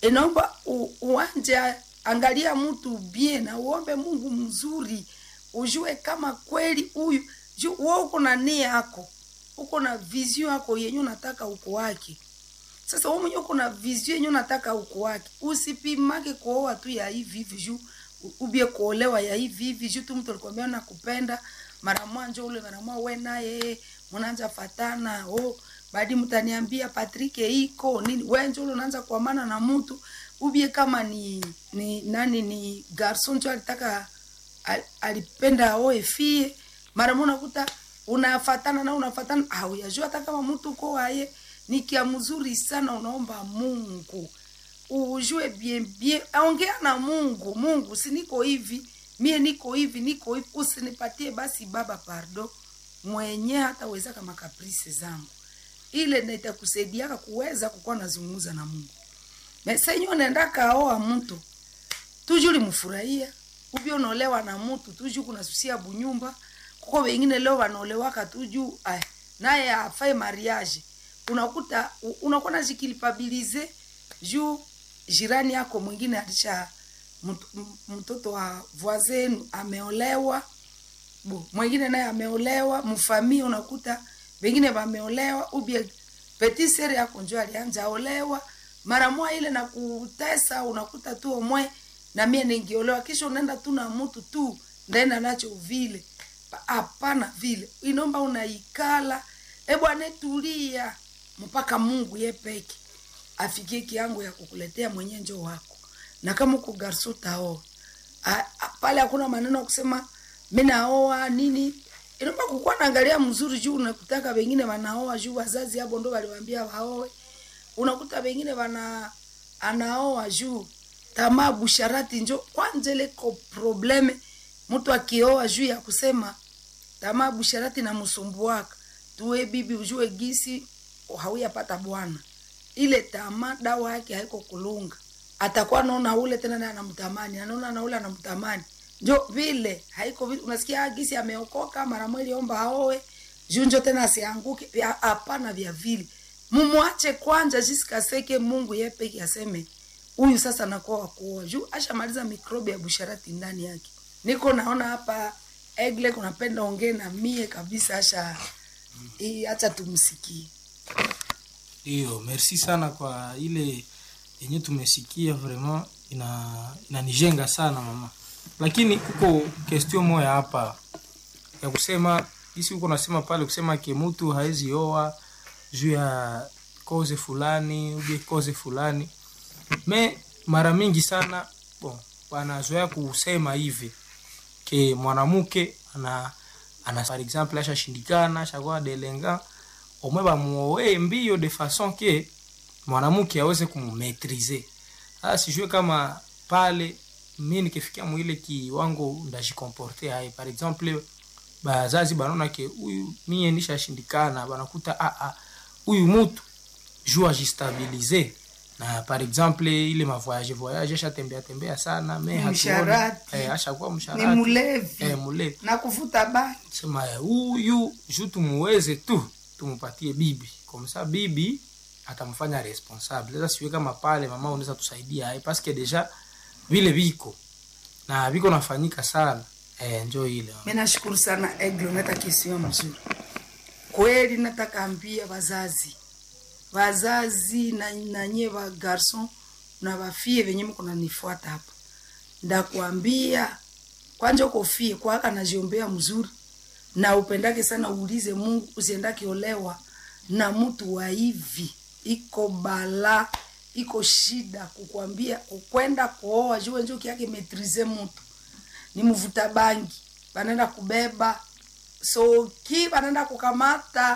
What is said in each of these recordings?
inaomba u- uanje angalia mtu bien na uombe mungu mzuri ujue kama kweli huyu ju- wewe uko na nia yako uko na vision yako yenye unataka uko wake sasa wewe mwenyewe uko na vision yenye unataka uko wake usipimake kuoa tu ya hivi hivi juu u- ubie kuolewa ya hivi hivi juu tu mtu alikwambia nakupenda mara mwanjo ule mara mwa we naye mnaanza fatana oh baadi mtaniambia Patrick iko nini wewe njo ule unaanza kuamana na mtu ubie kama ni ni nani ni garson njo alitaka al- alipenda aoe fie mara moja unakuta unafatana na unafatana au yajua hata kama mtu uko waye ni kia mzuri sana unaomba Mungu ujue bien bien ongea na Mungu Mungu si niko hivi mie niko hivi niko hivi usinipatie basi baba pardo mwenye hataweza kama kaprisi zangu ile ndio itakusaidia kuweza kukuwa nazungumza na Mungu mesenyo unaenda kaoa mtu tujuli mfurahia ubio unaolewa na mtu tuju kunasusia bunyumba kuko wengine leo wanaolewaka tuju ay, naye afai mariage unakuta u- unakuwa najikilipabilize juu jirani yako mwingine alisha mtu- m- mtoto wa voisin ameolewa bu mwingine naye ameolewa mfamia unakuta wengine wameolewa ubie petit sere yako njo alianja olewa mara moja ile na kutesa unakuta tu omwe na mie ningiolewa kisha unaenda tu na mtu tu ndaenda nacho vile Pa- hapana vile inomba unaikala e bwana tulia mpaka mungu ye peke afikie kiango ya kukuletea mwenye njo wako na kama uko garso taoa A- a- pale hakuna maneno ya kusema mi naoa nini inaomba kukuwa naangalia mzuri juu unakutaka wengine wanaoa juu wazazi hapo ndo waliwambia waoe unakuta wengine wana anaoa juu tamaa busharati njo kwanza ile ko probleme mtu akioa juu ya kusema tamaa busharati na msumbuaka tuwe bibi ujue gisi hauyapata bwana ile tamaa dawa yake haiko kulunga atakuwa naona ule tena naye anamtamani anaona na ule anamtamani njo vile haiko vile unasikia "Ah, gisi ameokoka mara mweli omba aoe junjo tena asianguke Vya- hapana vya vile mumwache kwanza jisikaseke mungu ye peke aseme huyu sasa nakuwa wakuoa juu ashamaliza mikrobi ya busharati ndani yake niko naona hapa egle kunapenda ongee na mie kabisa asha hii acha tumsikie Ndiyo, merci sana kwa ile yenye tumesikia, vraiment ina inanijenga sana mama, lakini kuko question moya hapa ya kusema isi huko nasema pale kusema ke mtu haezi oa juu ya koze fulani ubie koze fulani me mara mingi sana bon, wanazoea kusema hivi ke mwanamke ana, ana par exemple ashashindikana ashakuwa delenga omwe bamuoe mbio de façon ke mwanamke aweze kumumetrize sasa sijue kama pale mi nikifikia mwile kiwango ndajikomporte hai par exemple bazazi banaona ke huyu mie nishashindikana banakuta "Ah, ah, huyu mutu juu ajistabilize na par exemple ile mavoyage voyage ashatembea tembea sana me hatuoni- Msharati. eh, ashakuwa ni msharati mlevi eh, mulevi na kuvuta bangi sema eh, huyu juu tumuweze tu tumupatie bibi komsa bibi atamfanya responsable sasa siwe kama pale mama unaweza tusaidia hai paske deja vile viko na viko nafanyika sana eh, njo ile mi nashukuru sana eglo nata kisio mzuri kweli nataka ambia wazazi wazazi na nanye wa garson na wafie venye mko nanifuata hapa ndakuambia kwanja ukofie kwaka najiombea mzuri na upendake sana uulize mungu usiendake olewa na mtu wa hivi iko bala iko shida kukwambia kukwenda kuoa juu njo kiake metrize mtu ni mvuta bangi banaenda kubeba soki banaenda kukamata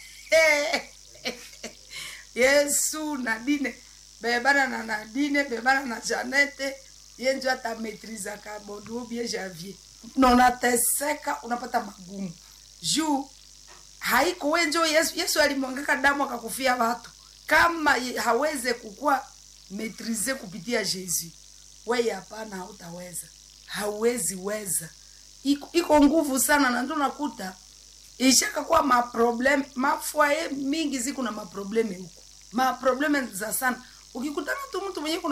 yesu nadine bebana na nadine bebana na janete yenjo atametriza kabodubie javie na unateseka unapata magumu juu haiko wenjo yesu, yesu alimwangaka damu akakufia watu kama ye- haweze kukuwa metrize kupitia jesu weye hapana hautaweza hauwezi weza iko, iko nguvu sana na ndio nakuta ishaka kuwa maprobleme mafwaye mingi ziko na maprobleme huko maprobleme za sana ukikutana tu mtu mwenye kuna